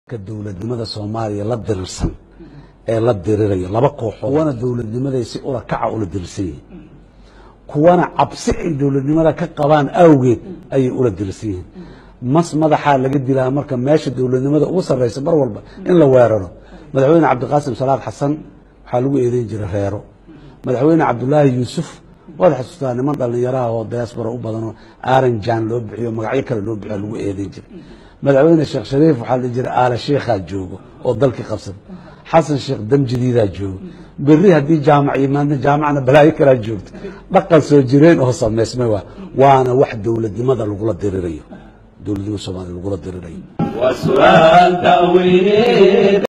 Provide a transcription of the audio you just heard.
ka dowladnimada soomaaliya la dirirsan ee la dirirayo laba kooxood kuwana dowladnimaday si ula kaca ula dirirsan yihiin kuwana cabsi ay dowladnimada ka qabaan awgeed ayay ula dirirsan yihiin mas madaxaa laga dilaa marka meesha dowladnimada ugu sarraysa mar walba in la weeraro madaxweyne cabdiqaasim salaad xasan waxaa lagu eedeyn jiray reero madaxweyne cabdulaahi yuusuf waad xasuustaa niman dhallinyaraha oo diaspora u badanoo aranjan loo bixiyo magacyo kale loo bixiyo lagu eedeyn jiray madaxweyne sheekh shariif waxaa la dhihi jiray aala sheikhaa joogo oo dalkii qabsada xasan sheekh damjidiidaa joogo berri haddii jaamac yimaadna jaamacna balaayo kalaa joogto dhaqan soo jireen oo samaysmay waa waana wax dowladnimada lagula dirirayo dowladnimada soomaaliya lagula dirirayo وسؤال تأويل